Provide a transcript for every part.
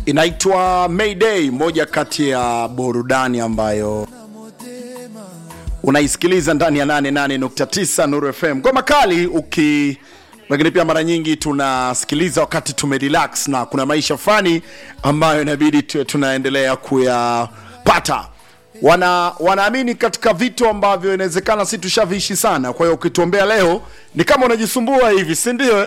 inaitwa Mayday, moja kati ya burudani ambayo unaisikiliza ndani ya 88.9 Nuru FM. Ngoma kali uki lakini pia mara nyingi tunasikiliza wakati tumerelax na kuna maisha fulani ambayo inabidi tu- tunaendelea kuyapata. Wana wanaamini katika vitu ambavyo inawezekana si tushaviishi sana. Kwa hiyo ukituombea leo ni kama unajisumbua hivi, si ndio?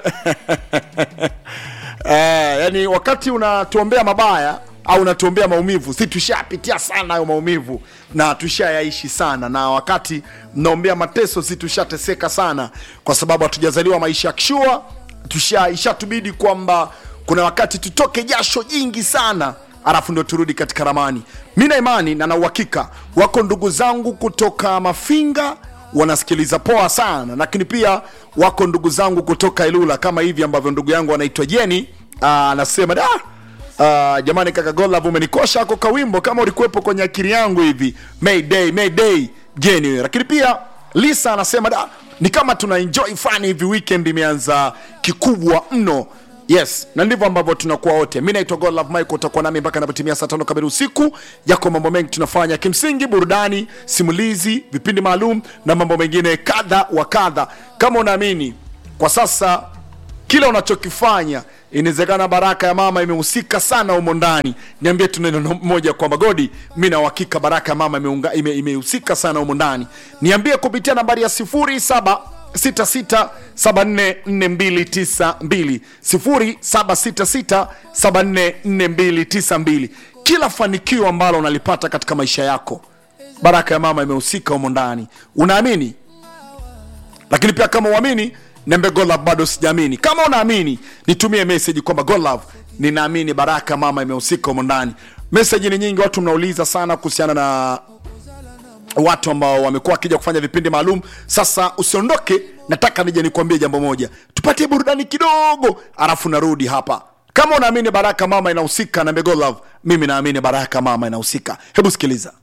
Eh, yani wakati unatuombea mabaya au unatuombea maumivu, si tushapitia sana hayo maumivu na tushayaishi sana, na wakati mnaombea mateso, si tushateseka sana, kwa sababu hatujazaliwa maisha ya kishua. Tusha ishatubidi kwamba kuna wakati tutoke jasho jingi sana alafu ndo turudi katika ramani. Mi na imani na na uhakika wako ndugu zangu kutoka Mafinga wanasikiliza poa sana, lakini pia wako ndugu zangu kutoka Ilula kama hivi ambavyo ndugu yangu anaitwa Jeni ah, anasema da ah, jamani, kaka Godlove umenikosha ako kawimbo kama ulikuwepo kwenye akili yangu hivi, Mayday Mayday Jeni. Lakini pia Lisa anasema da ni kama tuna enjoy fani hivi, weekend imeanza kikubwa mno. Yes, na ndivyo ambavyo tunakuwa wote. Mi naitwa Godlove Michael, utakuwa nami mpaka napotimia saa tano kamili usiku. Yako mambo mengi tunafanya, kimsingi burudani, simulizi, vipindi maalum na mambo mengine kadha wa kadha. Kama unaamini kwa sasa kila unachokifanya inawezekana baraka ya mama imehusika sana humo ndani, niambie tu neno moja kwamba Godi, mi na uhakika baraka ya mama imeunga- ime- imehusika sana humo ndani. Niambie kupitia nambari ya 07 66744292 0766744292. Kila fanikio ambalo unalipata katika maisha yako, baraka ya mama imehusika humo ndani. Unaamini? lakini pia kama uamini niambie Godlove bado sijaamini. Kama unaamini nitumie message kwamba Godlove, ninaamini baraka mama imehusika humo ndani. Message ni nyingi, watu mnauliza sana kuhusiana na watu ambao wamekuwa wakija kufanya vipindi maalum. Sasa usiondoke, nataka nije nikwambie jambo moja, tupatie burudani kidogo, alafu narudi hapa. Kama unaamini baraka mama inahusika, niambie Godlove, mimi naamini baraka mama inahusika. Hebu sikiliza.